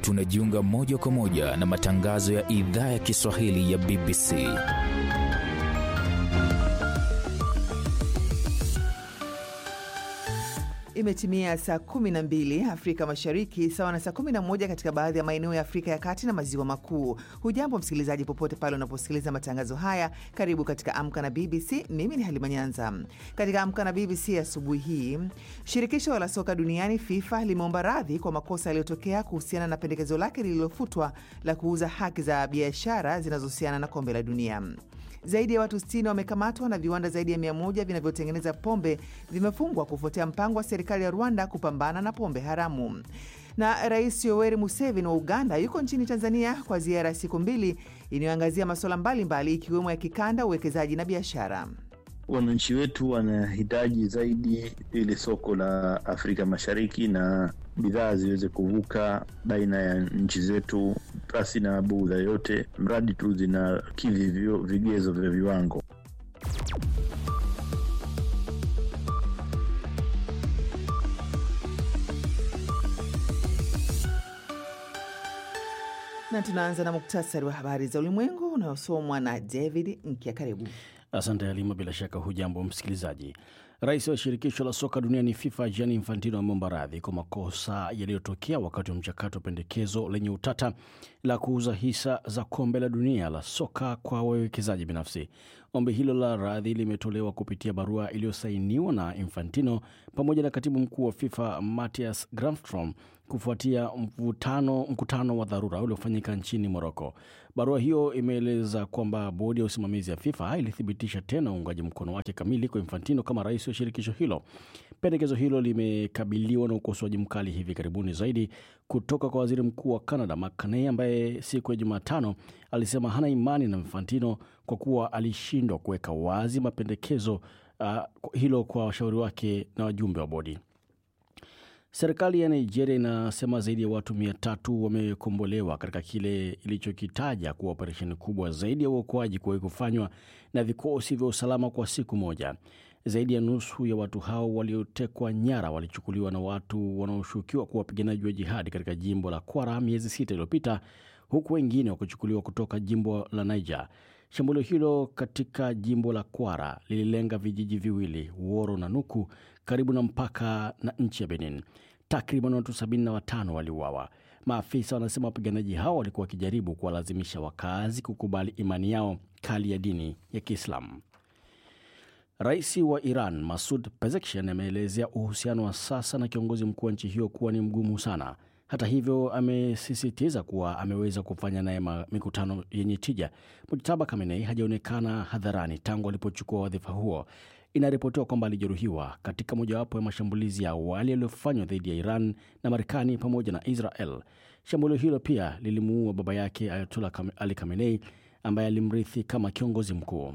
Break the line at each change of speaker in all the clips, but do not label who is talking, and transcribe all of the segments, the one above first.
tunajiunga moja kwa moja na matangazo ya idhaa ya Kiswahili ya BBC.
Imetimia saa 12 Afrika Mashariki, sawa na saa 11 katika baadhi ya maeneo ya Afrika ya Kati na Maziwa Makuu. Hujambo msikilizaji, popote pale unaposikiliza matangazo haya, karibu katika Amka na BBC. Mimi ni Halima Nyanza. Katika Amka na BBC asubuhi hii, shirikisho la soka duniani FIFA limeomba radhi kwa makosa yaliyotokea kuhusiana na pendekezo lake lililofutwa la kuuza haki za biashara zinazohusiana na kombe la dunia. Zaidi ya watu 60 wamekamatwa na viwanda zaidi ya 100 vinavyotengeneza pombe vimefungwa kufuatia mpango wa serikali ya Rwanda kupambana na pombe haramu. Na Rais Yoweri Museveni wa Uganda yuko nchini Tanzania kwa ziara ya siku mbili inayoangazia masuala mbalimbali ikiwemo ya kikanda, uwekezaji na biashara.
Wananchi wetu wanahitaji zaidi ili soko la Afrika Mashariki na bidhaa ziweze kuvuka baina ya nchi zetu pasi na bugudha yote, mradi tu zinakidhi vigezo vya viwango.
Na tunaanza na muktasari wa habari za ulimwengu unayosomwa na David Nkia. Karibu.
Asante Halima. Bila shaka hujambo msikilizaji. Rais wa shirikisho la soka duniani FIFA Gianni Infantino ameomba radhi kwa makosa yaliyotokea wakati wa mchakato wa pendekezo lenye utata la kuuza hisa za kombe la dunia la soka kwa wawekezaji binafsi. Ombi hilo la radhi limetolewa kupitia barua iliyosainiwa na Infantino pamoja na katibu mkuu wa FIFA Mathias Gramstrom kufuatia mvutano, mkutano wa dharura uliofanyika nchini Moroko. Barua hiyo imeeleza kwamba bodi ya usimamizi ya FIFA ilithibitisha tena uungaji mkono wake kamili kwa Infantino kama rais wa shirikisho hilo. Pendekezo hilo limekabiliwa na ukosoaji mkali hivi karibuni zaidi kutoka kwa waziri mkuu wa Canada Mark Carney, ambaye siku ya Jumatano alisema hana imani na Infantino kwa kuwa alishindwa kuweka wazi mapendekezo uh, hilo kwa washauri wake na wajumbe wa bodi. Serikali ya Nigeria inasema zaidi ya watu mia tatu wamekombolewa katika kile ilichokitaja kuwa operesheni kubwa zaidi ya uokoaji kuwahi kufanywa na vikosi vya usalama kwa siku moja. Zaidi ya nusu ya watu hao waliotekwa nyara walichukuliwa na watu wanaoshukiwa kuwa wapiganaji wa jihadi katika jimbo la Kwara miezi sita iliyopita, huku wengine wakichukuliwa kutoka jimbo la Niger. Shambulio hilo katika jimbo la Kwara lililenga vijiji viwili, Woro na Nuku, karibu na mpaka na nchi ya Benin. Takriban watu 75 waliuawa. Maafisa wanasema wapiganaji hao walikuwa wakijaribu kuwalazimisha wakazi kukubali imani yao kali ya dini ya Kiislamu. Rais wa Iran Masud Pezeshkian ameelezea uhusiano wa sasa na kiongozi mkuu wa nchi hiyo kuwa ni mgumu sana. Hata hivyo, amesisitiza kuwa ameweza kufanya naye mikutano yenye tija. Mujtaba Khamenei hajaonekana hadharani tangu alipochukua wadhifa huo. Inaripotiwa kwamba alijeruhiwa katika mojawapo ya mashambulizi ya awali yaliyofanywa dhidi ya Iran na Marekani pamoja na Israel. Shambulio hilo pia lilimuua baba yake Ayatollah Ali Khamenei ambaye alimrithi kama kiongozi mkuu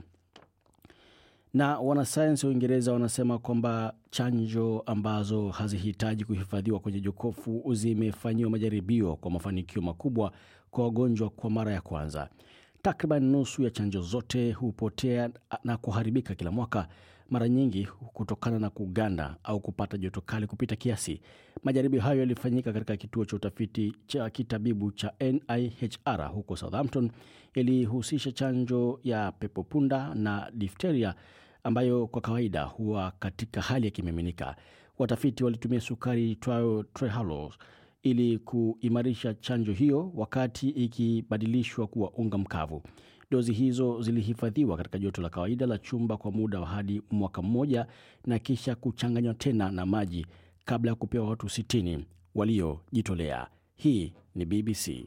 na wanasayansi wa Uingereza wanasema kwamba chanjo ambazo hazihitaji kuhifadhiwa kwenye jokofu zimefanyiwa majaribio kwa mafanikio makubwa kwa wagonjwa kwa mara ya kwanza. Takriban nusu ya chanjo zote hupotea na kuharibika kila mwaka, mara nyingi kutokana na kuganda au kupata joto kali kupita kiasi. Majaribio hayo yalifanyika katika kituo cha utafiti cha kitabibu cha NIHR huko Southampton, yalihusisha chanjo ya pepopunda na difteria ambayo kwa kawaida huwa katika hali ya kimiminika. Watafiti walitumia sukari itwayo trehalose ili kuimarisha chanjo hiyo wakati ikibadilishwa kuwa unga mkavu. Dozi hizo zilihifadhiwa katika joto la kawaida la chumba kwa muda wa hadi mwaka mmoja na kisha kuchanganywa tena na maji kabla ya kupewa watu 60 waliojitolea. Hii ni BBC.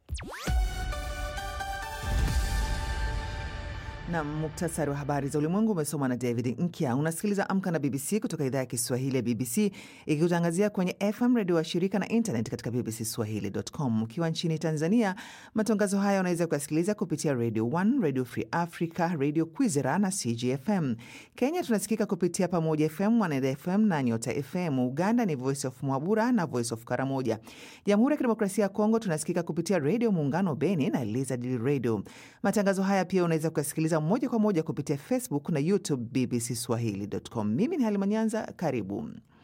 na muktasari wa habari za ulimwengu umesomwa na David Nkya. Unasikiliza Amka na BBC kutoka idhaa ya Kiswahili ya BBC ikikutangazia kwenye FM redio wa shirika na internet katika bbcswahili.com. Ukiwa nchini Tanzania, matangazo haya unaweza kuyasikiliza kupitia Radio 1, Radio Free Africa, Radio Kwizera na CGFM. Kenya tunasikika kupitia Pamoja FM, Mwaneda FM na Nyota FM. Uganda ni Voice of Mwabura na Voice of Karamoja. Jamhuri ya Kidemokrasia ya Kongo tunasikika kupitia Redio Muungano Beni na Lizard Radio. Matangazo haya pia unaweza kuyasikiliza moja kwa moja kupitia Facebook na YouTube BBC Swahili.com. Mimi ni Halima Nyanza, karibu.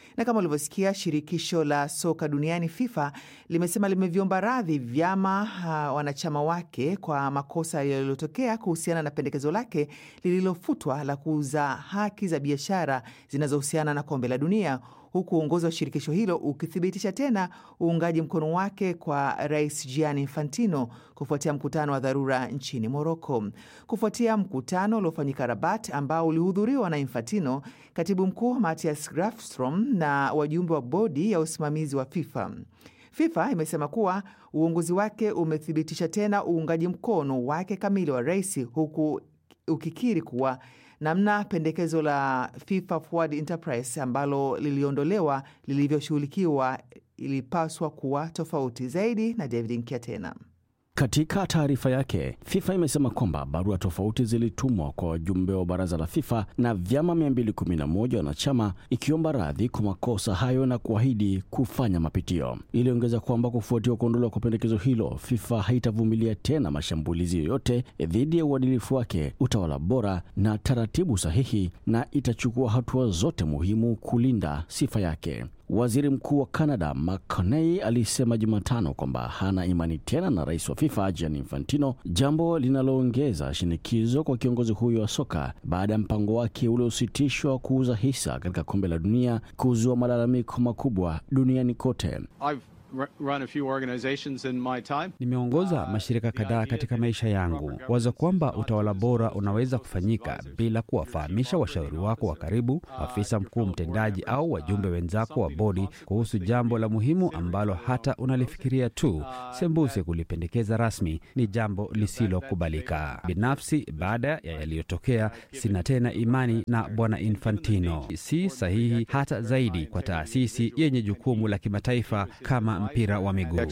Na kama ulivyosikia, shirikisho la soka duniani FIFA limesema limeviomba radhi vyama uh, wanachama wake kwa makosa yaliyotokea kuhusiana na pendekezo lake lililofutwa la kuuza haki za biashara zinazohusiana na kombe la dunia huku uongozi wa shirikisho hilo ukithibitisha tena uungaji mkono wake kwa Rais Gianni Infantino kufuatia mkutano wa dharura nchini Moroko. Kufuatia mkutano uliofanyika Rabat ambao ulihudhuriwa na Infantino, katibu mkuu Matthias Grafstrom na wajumbe wa bodi ya usimamizi wa FIFA. FIFA imesema kuwa uongozi wake umethibitisha tena uungaji mkono wake kamili wa rais, huku ukikiri kuwa namna pendekezo la FIFA Forward Enterprise ambalo liliondolewa lilivyoshughulikiwa ilipaswa kuwa tofauti zaidi. Na David Nkia tena
Katika taarifa yake, FIFA imesema kwamba barua tofauti zilitumwa kwa wajumbe wa baraza la FIFA na vyama 211 wanachama ikiomba radhi kwa makosa hayo na kuahidi kufanya mapitio. Iliongeza kwamba kufuatia kuondolewa kwa pendekezo hilo, FIFA haitavumilia tena mashambulizi yoyote dhidi ya uadilifu wake, utawala bora na taratibu sahihi, na itachukua hatua zote muhimu kulinda sifa yake. Waziri Mkuu wa Canada Mark Carney alisema Jumatano kwamba hana imani tena na rais wa FIFA Gianni Infantino, jambo linaloongeza shinikizo kwa kiongozi huyo wa soka baada ya mpango wake uliositishwa kuuza hisa katika kombe la dunia kuzua malalamiko makubwa duniani kote.
Nimeongoza mashirika kadhaa katika maisha yangu. Wazo kwamba utawala bora unaweza kufanyika bila kuwafahamisha washauri wako wa karibu, afisa mkuu mtendaji, au wajumbe wenzako wa bodi kuhusu jambo la muhimu ambalo hata unalifikiria tu sembuse kulipendekeza rasmi ni jambo lisilokubalika. Binafsi, baada ya yaliyotokea, sina tena imani na bwana Infantino. Si sahihi hata zaidi kwa taasisi yenye jukumu la kimataifa kama mpira wa miguu.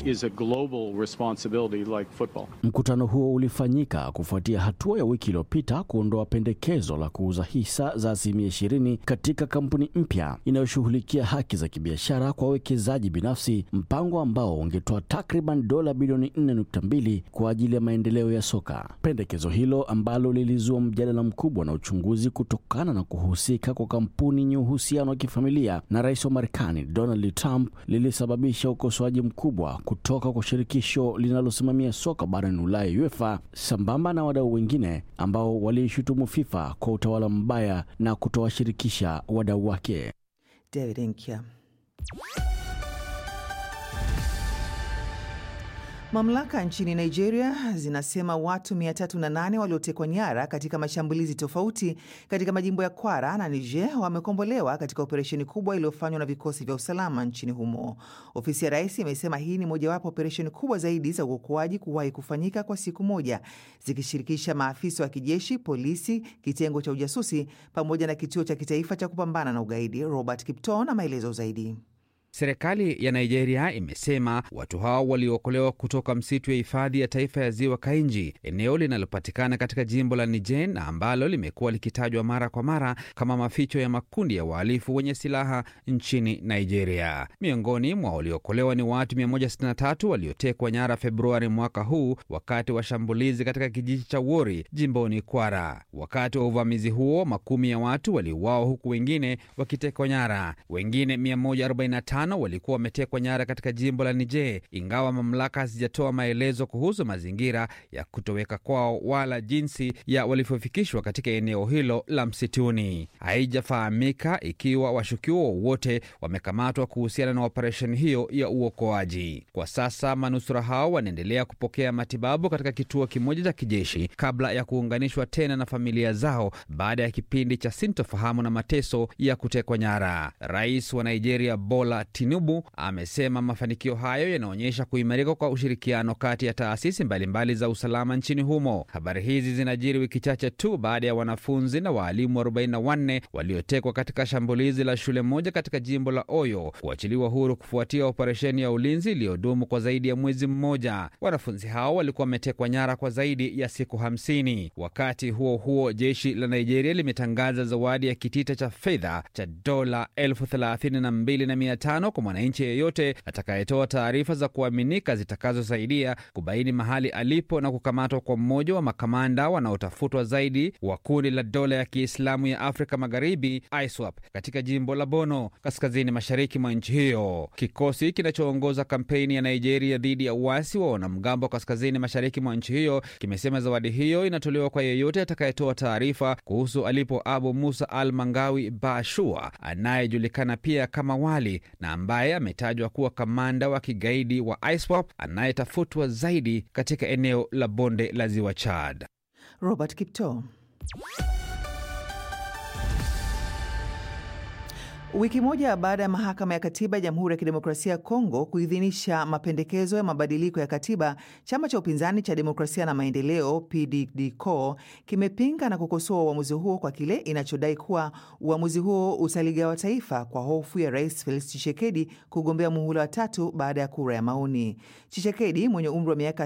Mkutano huo ulifanyika kufuatia hatua ya wiki iliyopita kuondoa pendekezo la kuuza hisa za asilimia ishirini katika kampuni mpya inayoshughulikia haki za kibiashara kwa wawekezaji binafsi, mpango ambao ungetoa takriban dola bilioni 4.2 kwa ajili ya maendeleo ya soka. Pendekezo hilo ambalo lilizua mjadala mkubwa na uchunguzi kutokana na kuhusika kwa kampuni yenye uhusiano wa kifamilia na rais wa Marekani Donald Trump lilisababisha ukosoaji mkubwa kutoka kwa shirikisho linalosimamia soka barani Ulaya, UEFA, sambamba na wadau wengine ambao waliishutumu FIFA kwa utawala mbaya na kutowashirikisha wadau wake.
David Nkia. Mamlaka nchini Nigeria zinasema watu 308 waliotekwa nyara katika mashambulizi tofauti katika majimbo ya Kwara na Niger wamekombolewa katika operesheni kubwa iliyofanywa na vikosi vya usalama nchini humo. Ofisi ya rais imesema hii ni mojawapo operesheni kubwa zaidi za uokoaji kuwahi kufanyika kwa siku moja, zikishirikisha maafisa wa kijeshi, polisi, kitengo cha ujasusi pamoja na kituo cha kitaifa cha kupambana na ugaidi. Robert Kipto na maelezo zaidi.
Serikali ya Nigeria imesema watu hao waliokolewa kutoka msitu ya hifadhi ya taifa ya ziwa Kainji, eneo linalopatikana katika jimbo la Niger na ambalo limekuwa likitajwa mara kwa mara kama maficho ya makundi ya wahalifu wenye silaha nchini Nigeria. Miongoni mwa waliokolewa ni watu 163 waliotekwa nyara Februari mwaka huu wakati wa shambulizi katika kijiji cha Wori jimboni Kwara. Wakati wa uvamizi huo, makumi ya watu waliuawa huku wengine wakitekwa nyara. Wengine 145 walikuwa wametekwa nyara katika jimbo la Niger, ingawa mamlaka hazijatoa maelezo kuhusu mazingira ya kutoweka kwao wala jinsi ya walivyofikishwa katika eneo hilo la msituni. Haijafahamika ikiwa washukiwa wowote wamekamatwa kuhusiana na operesheni hiyo ya uokoaji. Kwa sasa manusura hao wanaendelea kupokea matibabu katika kituo kimoja cha kijeshi kabla ya kuunganishwa tena na familia zao baada ya kipindi cha sintofahamu na mateso ya kutekwa nyara. Rais wa Nigeria Bola Tinubu amesema mafanikio hayo yanaonyesha kuimarika kwa ushirikiano kati ya taasisi mbalimbali za usalama nchini humo. Habari hizi zinajiri wiki chache tu baada ya wanafunzi na waalimu 44 waliotekwa katika shambulizi la shule moja katika jimbo la Oyo kuachiliwa huru kufuatia operesheni ya ulinzi iliyodumu kwa zaidi ya mwezi mmoja. Wanafunzi hao walikuwa wametekwa nyara kwa zaidi ya siku 50. Wakati huo huo, jeshi la Nigeria limetangaza zawadi ya kitita cha fedha cha dola elfu thelathini na mbili na mia tano tano kwa mwananchi yeyote atakayetoa taarifa za kuaminika zitakazosaidia kubaini mahali alipo na kukamatwa kwa mmoja wa makamanda wanaotafutwa zaidi wa kundi la dola ya Kiislamu ya Afrika Magharibi ISWAP katika jimbo la Bono kaskazini mashariki mwa nchi hiyo. Kikosi kinachoongoza kampeni ya Nigeria dhidi ya uasi wa wanamgambo kaskazini mashariki mwa nchi hiyo kimesema zawadi hiyo inatolewa kwa yeyote atakayetoa taarifa kuhusu alipo Abu Musa al Mangawi Bashua anayejulikana pia kama Wali na ambaye ametajwa kuwa kamanda wa kigaidi wa ISWAP anayetafutwa zaidi katika eneo la bonde la ziwa Chad.
Robert Kipto. Wiki moja baada ya mahakama ya katiba ya Jamhuri ya Kidemokrasia ya Kongo kuidhinisha mapendekezo ya mabadiliko ya katiba, chama cha upinzani cha Demokrasia na Maendeleo PDDCO kimepinga na kukosoa uamuzi huo kwa kile inachodai kuwa uamuzi huo utaligawa taifa kwa hofu ya Rais Felix Tshisekedi kugombea muhula wa tatu baada ya kura ya maoni. Tshisekedi mwenye umri wa miaka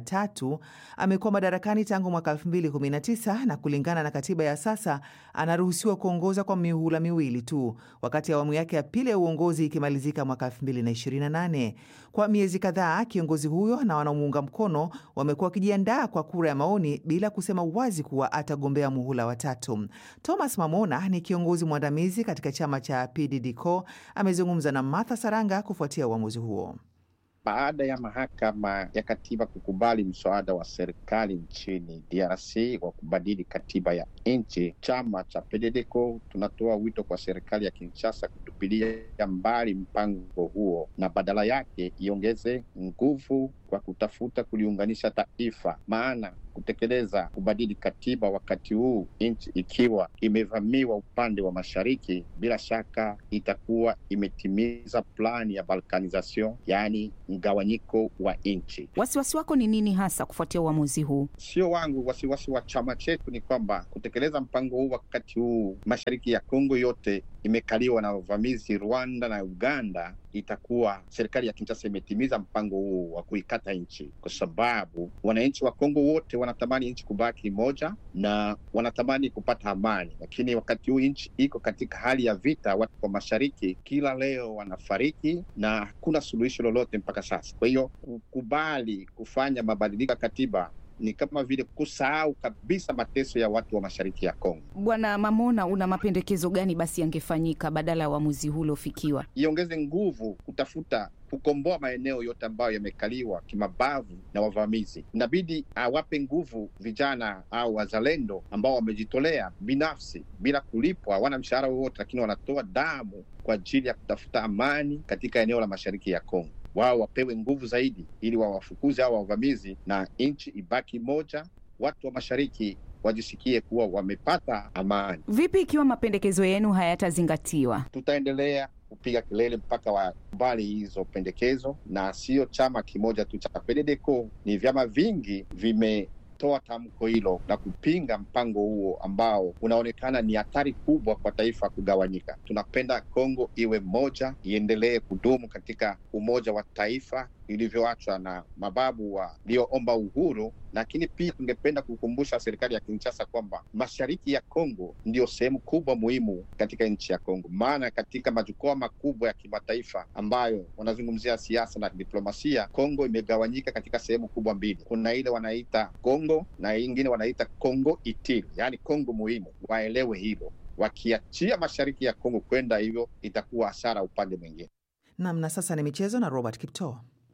63 amekuwa madarakani tangu mwaka 2019 na kulingana na katiba ya sasa anaruhusiwa kuongoza kwa mihula miwili tu wakati awamu yake ya pili ya uongozi ikimalizika mwaka 2028. Kwa miezi kadhaa, kiongozi huyo na wanaomuunga mkono wamekuwa wakijiandaa kwa kura ya maoni bila kusema wazi kuwa atagombea muhula wa tatu. Thomas Mamona ni kiongozi mwandamizi katika chama cha PDDCO, amezungumza na Martha Saranga kufuatia uamuzi huo.
Baada ya mahakama ya katiba kukubali mswada wa serikali nchini DRC wa kubadili katiba ya nchi, chama cha PDDCO tunatoa wito kwa serikali ya Kinshasa kutupilia mbali mpango huo na badala yake iongeze nguvu kwa kutafuta kuliunganisha taifa, maana kutekeleza kubadili katiba wakati huu nchi ikiwa imevamiwa upande wa mashariki, bila shaka itakuwa imetimiza plani ya balkanization, yaani mgawanyiko wa nchi.
Wasiwasi wako ni nini hasa kufuatia uamuzi huu?
Sio wangu, wasiwasi wa chama chetu ni kwamba kutekeleza mpango huu wakati huu mashariki ya Kongo yote imekaliwa na wavamizi Rwanda na Uganda, itakuwa serikali ya Kinshasa imetimiza mpango huu wa kuikata nchi, kwa sababu wananchi wa Kongo wote wanatamani nchi kubaki moja na wanatamani kupata amani, lakini wakati huu nchi iko katika hali ya vita. Watu wa mashariki kila leo wanafariki na hakuna suluhisho lolote mpaka sasa. Kwa hiyo kukubali kufanya mabadiliko ya katiba ni kama vile kusahau kabisa mateso ya watu wa mashariki ya Kongo.
Bwana Mamona, una mapendekezo gani basi yangefanyika badala ya uamuzi huu uliofikiwa?
Iongeze nguvu kutafuta kukomboa maeneo yote ambayo yamekaliwa kimabavu na wavamizi. Inabidi awape nguvu vijana au wazalendo ambao wamejitolea binafsi bila kulipwa, hawana mshahara wowote, lakini wanatoa damu kwa ajili ya kutafuta amani katika eneo la mashariki ya Kongo wao wapewe nguvu zaidi ili wawafukuze hao wavamizi na nchi ibaki moja, watu wa mashariki wajisikie kuwa wamepata amani.
Vipi ikiwa mapendekezo yenu hayatazingatiwa?
Tutaendelea kupiga kelele mpaka wakubali hizo pendekezo, na sio chama kimoja tu cha PDDCO, ni vyama vingi vime toa tamko hilo na kupinga mpango huo ambao unaonekana ni hatari kubwa kwa taifa kugawanyika. Tunapenda Kongo iwe moja, iendelee kudumu katika umoja wa taifa ilivyoachwa na mababu walioomba uhuru, lakini pia tungependa kukumbusha serikali ya Kinshasa kwamba mashariki ya Kongo ndiyo sehemu kubwa muhimu katika nchi ya Kongo, maana katika majukwaa makubwa ya kimataifa ambayo wanazungumzia siasa na diplomasia, Kongo imegawanyika katika sehemu kubwa mbili. Kuna ile wanaita Kongo na ingine wanaita Kongo Itili, yaani Kongo muhimu. Waelewe hilo, wakiachia mashariki ya Kongo kwenda hivyo itakuwa hasara upande mwingine.
Nam, na sasa ni michezo na Robert Kipto.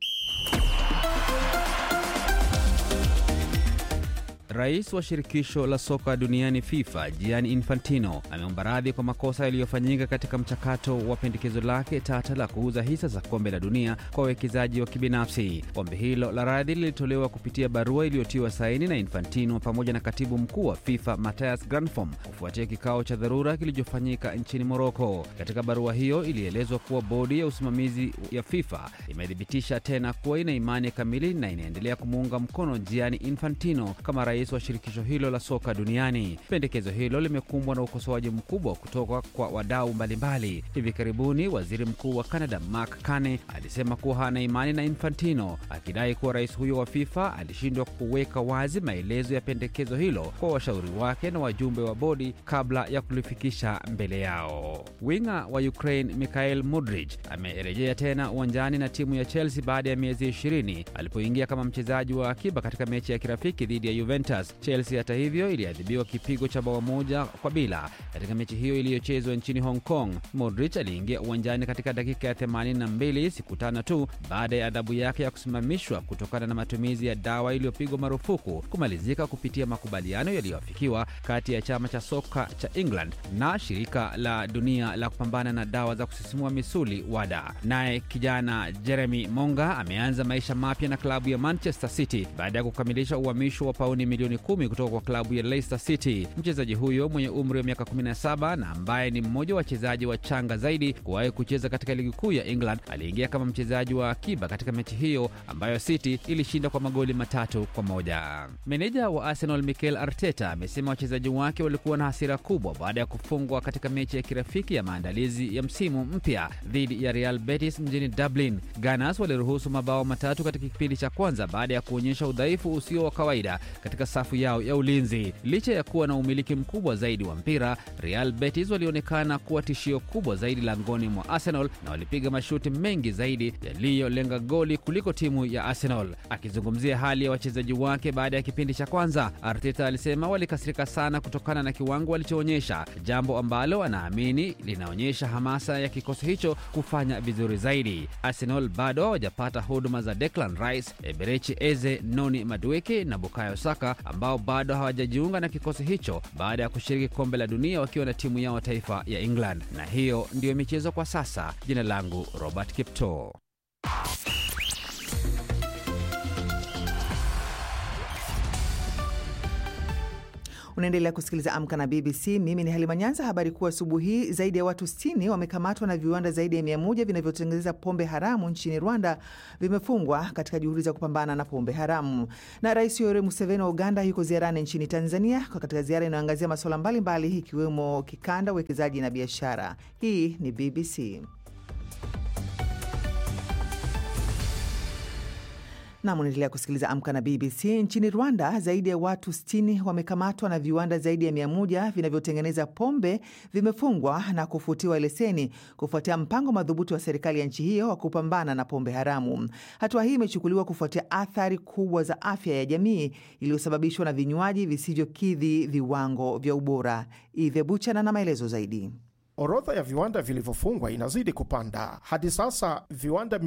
Rais wa shirikisho la soka duniani FIFA Gianni Infantino ameomba radhi kwa makosa yaliyofanyika katika mchakato wa pendekezo lake tata la kuuza hisa za kombe la dunia kwa wawekezaji wa kibinafsi. Ombi hilo la radhi lilitolewa kupitia barua iliyotiwa saini na Infantino pamoja na katibu mkuu wa FIFA Mathias Granfom kufuatia kikao cha dharura kilichofanyika nchini Moroko. Katika barua hiyo ilielezwa kuwa bodi ya usimamizi ya FIFA imethibitisha tena kuwa ina imani kamili na inaendelea kumuunga mkono Gianni Infantino kama rais rais wa shirikisho hilo la soka duniani. Pendekezo hilo limekumbwa na ukosoaji mkubwa kutoka kwa wadau mbalimbali. Hivi karibuni waziri mkuu wa Canada Mark Carney alisema kuwa hana imani na Infantino, akidai kuwa rais huyo wa FIFA alishindwa kuweka wazi maelezo ya pendekezo hilo kwa washauri wake na wajumbe wa bodi kabla ya kulifikisha mbele yao. Winga wa Ukraine Mikhail Mudrich amerejea tena uwanjani na timu ya Chelsea baada ya miezi 20 alipoingia kama mchezaji wa akiba katika mechi ya kirafiki dhidi ya Juventus. Chelsea hata hivyo iliadhibiwa kipigo cha bao moja kwa bila katika mechi hiyo iliyochezwa nchini Hong Kong. Modric aliingia uwanjani katika dakika ya 82 siku tano tu baada ya adhabu yake ya kusimamishwa kutokana na matumizi ya dawa iliyopigwa marufuku kumalizika kupitia makubaliano yaliyoafikiwa kati ya chama cha soka cha England na shirika la dunia la kupambana na dawa za kusisimua misuli WADA. Naye kijana Jeremy Monga ameanza maisha mapya na klabu ya Manchester City baada ya kukamilisha uhamisho wa pauni milioni kumi kutoka kwa klabu ya Leicester City. Mchezaji huyo mwenye umri wa miaka 17 na ambaye ni mmoja wa wachezaji wachanga zaidi kuwahi kucheza katika ligi kuu ya England aliingia kama mchezaji wa akiba katika mechi hiyo ambayo City ilishinda kwa magoli matatu kwa moja. Meneja wa Arsenal Mikel Arteta amesema wachezaji wake walikuwa na hasira kubwa baada ya kufungwa katika mechi ya kirafiki ya maandalizi ya msimu mpya dhidi ya Real Betis mjini Dublin. Gunners waliruhusu mabao matatu katika kipindi cha kwanza baada ya kuonyesha udhaifu usio wa kawaida katika safu yao ya ulinzi. Licha ya kuwa na umiliki mkubwa zaidi wa mpira, Real Betis walionekana kuwa tishio kubwa zaidi langoni mwa Arsenal na walipiga mashuti mengi zaidi yaliyolenga goli kuliko timu ya Arsenal. Akizungumzia hali ya wachezaji wake baada ya kipindi cha kwanza, Arteta alisema walikasirika sana kutokana na kiwango walichoonyesha, jambo ambalo anaamini linaonyesha hamasa ya kikosi hicho kufanya vizuri zaidi. Arsenal bado hawajapata huduma za Declan Rice, Eberechi Eze, Noni Madueke na Bukayo Saka ambao bado hawajajiunga na kikosi hicho baada ya kushiriki kombe la dunia wakiwa na timu yao taifa ya England. Na hiyo ndiyo michezo kwa sasa. Jina langu Robert Kipto.
Unaendelea kusikiliza Amka na BBC. Mimi ni Halima Nyanza. Habari kuu asubuhi hii, zaidi ya watu 60 wamekamatwa na viwanda zaidi ya mia moja vinavyotengeneza pombe haramu nchini Rwanda vimefungwa katika juhudi za kupambana na pombe haramu. Na Rais Yoweri Museveni wa Uganda yuko ziarani nchini Tanzania katika ziara inayoangazia masuala mbalimbali ikiwemo kikanda, uwekezaji na biashara. Hii ni BBC. Nam, unaendelea kusikiliza Amka na BBC. Nchini Rwanda, zaidi ya watu 60 wamekamatwa na viwanda zaidi ya mia moja vinavyotengeneza pombe vimefungwa na kufutiwa leseni kufuatia mpango madhubuti wa serikali ya nchi hiyo wa kupambana na pombe haramu. Hatua hii imechukuliwa kufuatia athari kubwa za afya ya jamii iliyosababishwa na vinywaji visivyokidhi viwango vya ubora. Idhe Buchana na maelezo zaidi.
Orodha ya viwanda vilivyofungwa inazidi kupanda. Hadi sasa viwanda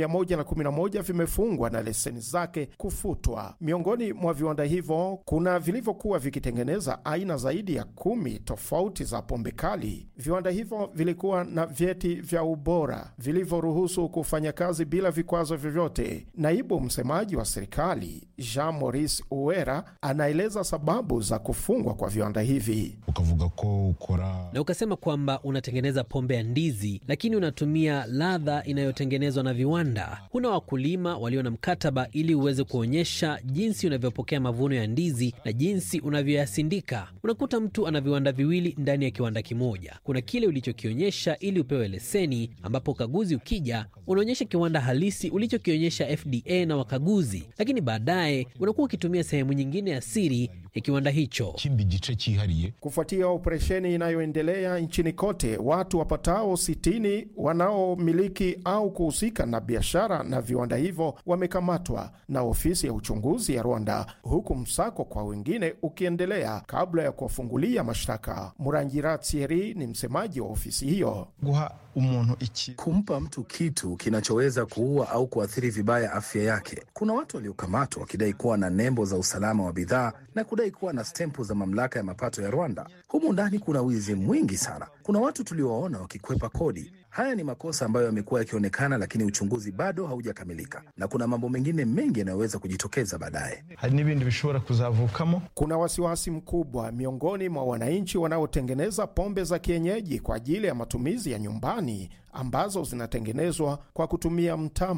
111 vimefungwa na leseni zake kufutwa. Miongoni mwa viwanda hivyo kuna vilivyokuwa vikitengeneza aina zaidi ya kumi tofauti za pombe kali. Viwanda hivyo vilikuwa na vyeti vya ubora vilivyoruhusu kufanya kazi bila vikwazo vyovyote. Naibu msemaji wa serikali Jean Maurice Uwera anaeleza sababu za kufungwa kwa viwanda hivi.
ukavuga ko ukora
na ukasema kwamba unatengeneza pombe ya ndizi lakini unatumia ladha inayotengenezwa na viwanda. Huna wakulima walio na mkataba ili uweze kuonyesha jinsi unavyopokea mavuno ya ndizi na jinsi unavyoyasindika. Unakuta mtu ana viwanda viwili ndani ya kiwanda kimoja. Kuna kile ulichokionyesha ili upewe leseni, ambapo ukaguzi ukija unaonyesha kiwanda halisi ulichokionyesha FDA na wakaguzi, lakini baadaye unakuwa ukitumia sehemu nyingine ya siri ya kiwanda hicho.
chimba igice cyihariye
Kufuatia operesheni inayoendelea nchini kote, watu wapatao 60 wanaomiliki au kuhusika na biashara na viwanda hivyo wamekamatwa na ofisi ya uchunguzi ya Rwanda, huku msako kwa wengine ukiendelea kabla ya kuwafungulia mashtaka. Murangira Thierry ni msemaji wa ofisi hiyo.
guha umuntu iki
kumpa mtu kitu kinachoweza kuua au kuathiri vibaya afya yake. Kuna watu waliokamatwa wakidai kuwa na nembo za usalama wa bidhaa na kudai kuwa na stempu za mamlaka ya mapato ya Rwanda. Humu ndani kuna wizi mwingi sana. Kuna watu tuliowaona wakikwepa kodi. Haya ni makosa ambayo yamekuwa yakionekana, lakini uchunguzi bado haujakamilika, na kuna mambo mengine mengi yanayoweza kujitokeza baadaye.
hari n'ibindi bishobora kuzavukamo
Kuna wasiwasi mkubwa miongoni mwa wananchi wanaotengeneza pombe za kienyeji kwa ajili ya matumizi ya nyumbani ambazo zinatengenezwa kwa kutumia mtama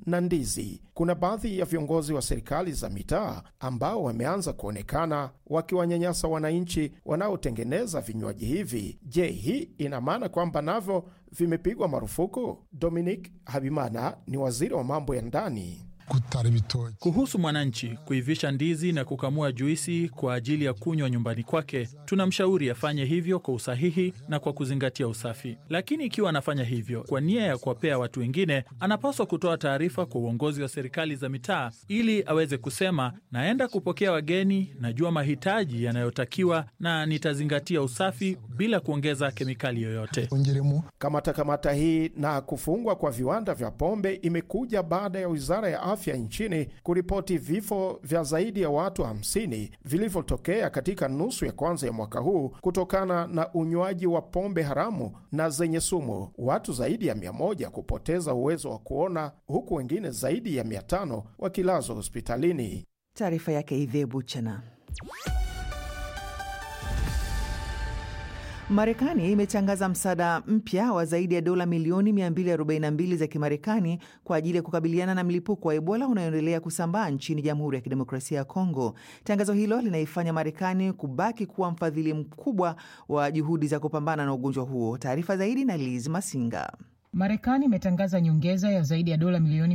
na ndizi. Kuna baadhi ya viongozi wa serikali za mitaa ambao wameanza kuonekana wakiwanyanyasa wananchi wanaotengeneza vinywaji hivi. Je, hii ina maana kwamba navyo vimepigwa marufuku? Dominic Habimana ni waziri wa mambo ya ndani.
Kuhusu mwananchi kuivisha ndizi na kukamua juisi kwa ajili ya kunywa nyumbani kwake, tunamshauri afanye hivyo kwa usahihi na kwa kuzingatia usafi. Lakini ikiwa anafanya hivyo kwa nia ya kuwapea watu wengine, anapaswa kutoa taarifa kwa uongozi wa serikali za mitaa ili aweze kusema, naenda kupokea wageni, najua mahitaji yanayotakiwa na nitazingatia usafi bila kuongeza kemikali yoyote.
Kamata kamata hii na kufungwa kwa viwanda vya pombe imekuja baada ya wizara ya afya nchini kuripoti vifo vya zaidi ya watu 50 vilivyotokea katika nusu ya kwanza ya mwaka huu kutokana na unywaji wa pombe haramu na zenye sumu, watu zaidi ya 100 kupoteza uwezo wa kuona, huku wengine zaidi ya 500 wakilazwa hospitalini.
Taarifa yake Idhe Buchana. Marekani imetangaza msaada mpya wa zaidi ya dola milioni 242 za Kimarekani kwa ajili ya kukabiliana na mlipuko wa Ebola unaoendelea kusambaa nchini Jamhuri ya Kidemokrasia ya Kongo. Tangazo hilo linaifanya Marekani kubaki kuwa mfadhili mkubwa wa juhudi za kupambana na ugonjwa huo. Taarifa zaidi na Liz Masinga.
Marekani imetangaza nyongeza ya zaidi ya dola milioni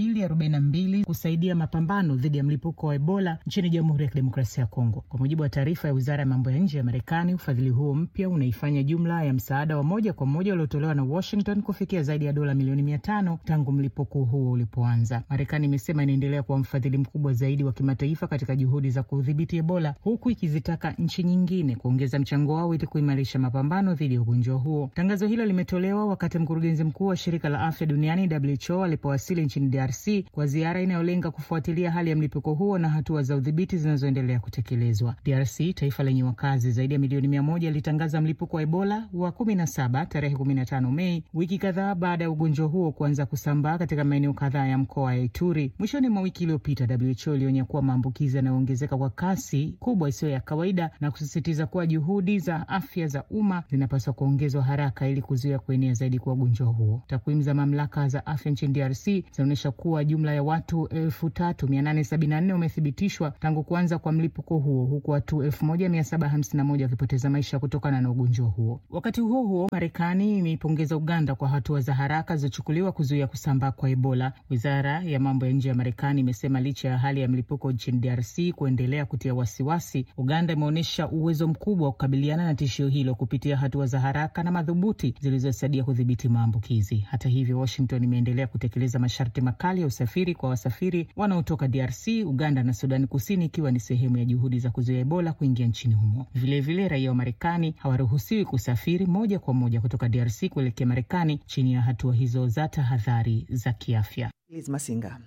242 kusaidia mapambano dhidi ya mlipuko wa Ebola nchini Jamhuri ya Kidemokrasia ya Kongo. Kwa mujibu wa taarifa ya Wizara ya Mambo ya Nje ya Marekani, ufadhili huo mpya unaifanya jumla ya msaada wa moja kwa moja uliotolewa na Washington kufikia zaidi ya dola milioni 500 tangu mlipuko huo ulipoanza. Marekani imesema inaendelea kuwa mfadhili mkubwa zaidi wa kimataifa katika juhudi za kudhibiti Ebola, huku ikizitaka nchi nyingine kuongeza mchango wao ili kuimarisha mapambano dhidi ya ugonjwa huo. Tangazo hilo limetolewa wakati mkurugenzi mkuu wa shirika la afya duniani WHO alipowasili nchini DRC kwa ziara inayolenga kufuatilia hali ya mlipuko huo na hatua za udhibiti zinazoendelea kutekelezwa. DRC, taifa lenye wakazi zaidi ya milioni mia moja, alitangaza mlipuko wa Ebola wa kumi na saba tarehe kumi na tano Mei, wiki kadhaa baada ya ugonjwa huo kuanza kusambaa katika maeneo kadhaa ya mkoa wa Ituri. Mwishoni mwa wiki iliyopita, WHO ilionya kuwa maambukizi yanayoongezeka kwa kasi kubwa isiyo ya kawaida na kusisitiza kuwa juhudi za afya za umma zinapaswa kuongezwa haraka ili kuzuia kuenea zaidi kwa ugonjwa huo. Takwimu za mamlaka za afya nchini DRC zinaonyesha kuwa jumla ya watu elfu tatu mia nane sabini na nne wamethibitishwa tangu kuanza kwa mlipuko huo huku watu elfu moja mia saba hamsini na moja wakipoteza maisha kutokana na ugonjwa huo. Wakati huo huo, Marekani imeipongeza Uganda kwa hatua za haraka zilizochukuliwa kuzuia kusambaa kwa Ebola. Wizara ya mambo ya nje ya Marekani imesema licha ya hali ya mlipuko nchini DRC kuendelea kutia wasiwasi, Uganda imeonyesha uwezo mkubwa wa kukabiliana na tishio hilo kupitia hatua za haraka na madhubuti zilizosaidia kudhibiti maambukizi. Hata hivyo, Washington imeendelea kutekeleza masharti makali ya usafiri kwa wasafiri wanaotoka DRC, Uganda na Sudani Kusini, ikiwa ni sehemu ya juhudi za kuzuia Ebola kuingia nchini humo. Vilevile, raia wa Marekani hawaruhusiwi kusafiri moja kwa moja kutoka DRC kuelekea Marekani chini ya hatua hizo za tahadhari za kiafya.
Liz Masinga.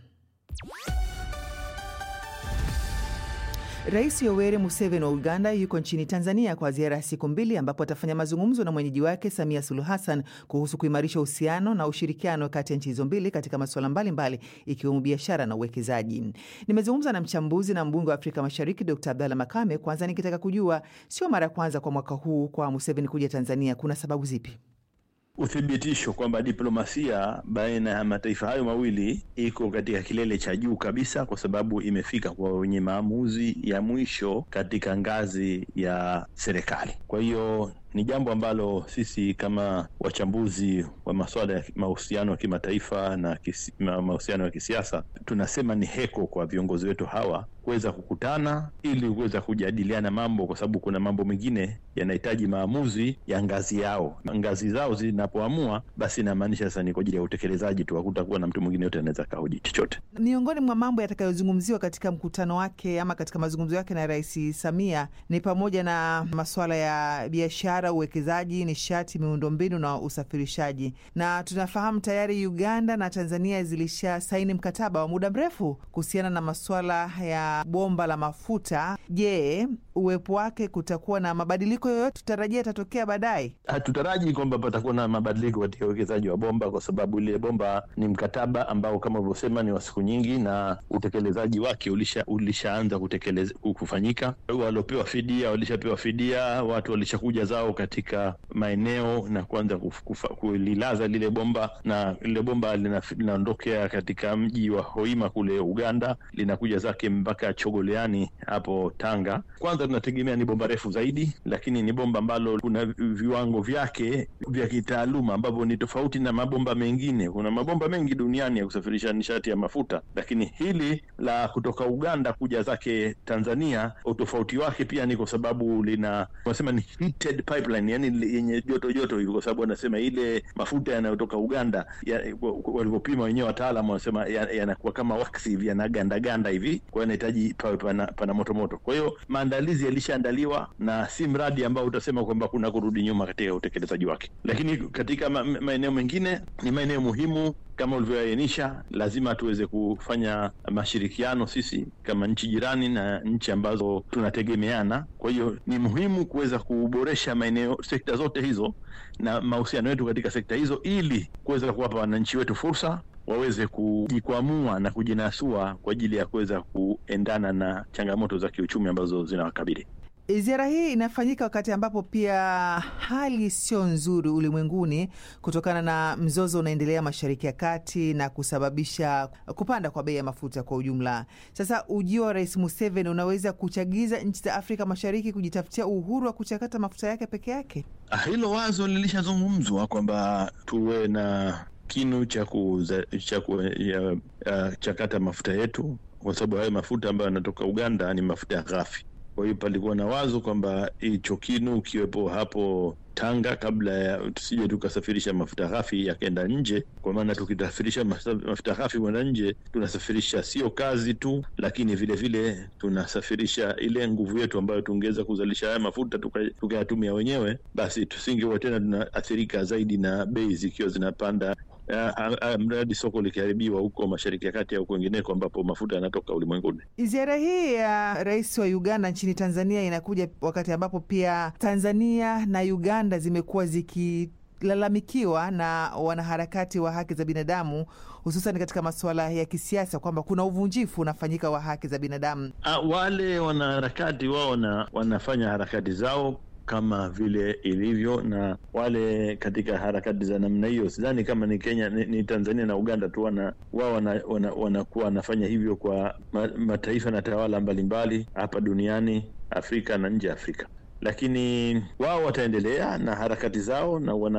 Rais Yoweri Museveni wa Uganda yuko nchini Tanzania kwa ziara ya siku mbili ambapo atafanya mazungumzo na mwenyeji wake Samia Suluhu Hassan kuhusu kuimarisha uhusiano na ushirikiano kati ya nchi hizo mbili katika masuala mbalimbali ikiwemo biashara na uwekezaji. Nimezungumza na mchambuzi na mbunge wa Afrika Mashariki Dr Abdalla Makame, kwanza nikitaka kujua sio mara ya kwanza kwa mwaka huu kwa Museveni kuja Tanzania, kuna sababu zipi?
Uthibitisho kwamba diplomasia baina ya mataifa hayo mawili iko katika kilele cha juu kabisa, kwa sababu imefika kwa wenye maamuzi ya mwisho katika ngazi ya serikali. Kwa hiyo ni jambo ambalo sisi kama wachambuzi wa masuala ya mahusiano ya kimataifa na kisi, mahusiano ya kisiasa tunasema ni heko kwa viongozi wetu hawa kuweza kukutana ili kuweza kujadiliana mambo, kwa sababu kuna mambo mengine yanahitaji maamuzi ya ngazi yao. Ngazi zao zinapoamua, basi inamaanisha sasa ni kwa ajili ya utekelezaji tu, hakutakuwa na mtu mwingine yote anaweza kahoji chochote.
Miongoni mwa mambo yatakayozungumziwa katika mkutano wake ama katika mazungumzo yake na Rais Samia ni pamoja na masuala ya biashara, uwekezaji, nishati, miundombinu na usafirishaji. Na tunafahamu tayari Uganda na Tanzania zilisha saini mkataba wa muda mrefu kuhusiana na masuala ya bomba la mafuta. Je, uwepo wake kutakuwa na mabadiliko yoyote tutarajia yatatokea baadaye?
Hatutaraji kwamba patakuwa na mabadiliko katika uwekezaji wa bomba, kwa sababu ile bomba ni mkataba ambao kama ulivyosema ni wa siku nyingi, na utekelezaji wake ulisha ulishaanza kutekeleza kufanyika. Waliopewa fidia walishapewa fidia, watu walishakuja zao katika maeneo na kuanza kulilaza lile bomba, na lile bomba linaondokea katika mji wa Hoima kule Uganda, linakuja zake mpaka Chogoleani hapo Tanga. Kwanza tunategemea ni bomba refu zaidi, lakini ni bomba ambalo kuna viwango vyake vya kitaaluma ambavyo ni tofauti na mabomba mengine. Kuna mabomba mengi duniani ya kusafirisha nishati ya mafuta, lakini hili la kutoka Uganda kuja zake Tanzania, utofauti wake pia ni kwa sababu lina wanasema ni heated pipeline, yani yenye joto joto hivi, kwa sababu wanasema ile mafuta yanayotoka Uganda ya, walivyopima wenyewe wataalam wanasema yanakuwa ya kama waksi hivi, yanagandaganda hivi, kwa hiyo inahitaji pawe pana, pana moto moto. Kwa hiyo maandalizi yalishaandaliwa na si mradi ambao utasema kwamba kuna kurudi nyuma katika utekelezaji wake, lakini katika ma, maeneo mengine ni maeneo muhimu kama ulivyoainisha, lazima tuweze kufanya mashirikiano sisi kama nchi jirani na nchi ambazo tunategemeana. Kwa hiyo ni muhimu kuweza kuboresha maeneo, sekta zote hizo na mahusiano yetu katika sekta hizo, ili kuweza kuwapa wananchi wetu fursa waweze kujikwamua na kujinasua kwa ajili ya kuweza kuendana na changamoto za kiuchumi ambazo zinawakabili.
Ziara hii inafanyika wakati ambapo pia hali sio nzuri ulimwenguni kutokana na mzozo unaendelea Mashariki ya Kati na kusababisha kupanda kwa bei ya mafuta kwa ujumla. Sasa ujio wa Rais Museveni unaweza kuchagiza nchi za Afrika Mashariki kujitafutia uhuru wa kuchakata mafuta yake peke yake.
Hilo wazo lilishazungumzwa kwamba tuwe na kinu cha kuchakata mafuta yetu, kwa sababu hayo mafuta ambayo yanatoka Uganda ni mafuta ya ghafi. Kwa hiyo palikuwa na wazo kwamba hicho kinu ukiwepo hapo Tanga kabla ya tusije tukasafirisha mafuta ghafi yakaenda nje, kwa maana tukisafirisha mafuta ghafi kwenda nje tunasafirisha sio kazi tu, lakini vile vile tunasafirisha ile nguvu yetu ambayo tungeweza kuzalisha haya mafuta tukayatumia wenyewe, basi tusingekuwa tena tunaathirika zaidi na bei zikiwa zinapanda mradi soko likiharibiwa huko Mashariki ya Kati au kwingineko ambapo mafuta yanatoka ulimwenguni.
Ziara hii ya rais wa Uganda nchini Tanzania inakuja wakati ambapo pia Tanzania na Uganda zimekuwa zikilalamikiwa na wanaharakati wa haki za binadamu hususan katika masuala ya kisiasa kwamba kuna uvunjifu unafanyika wa haki za binadamu.
A, wale wanaharakati wao na wanafanya harakati zao kama vile ilivyo na wale katika harakati za namna hiyo. Sidhani kama ni Kenya ni, ni Tanzania na Uganda tu wana wao wanakuwa wana, wana wanafanya hivyo kwa ma, mataifa na tawala mbalimbali hapa duniani, Afrika na nje ya Afrika, lakini wao wataendelea na harakati zao na wana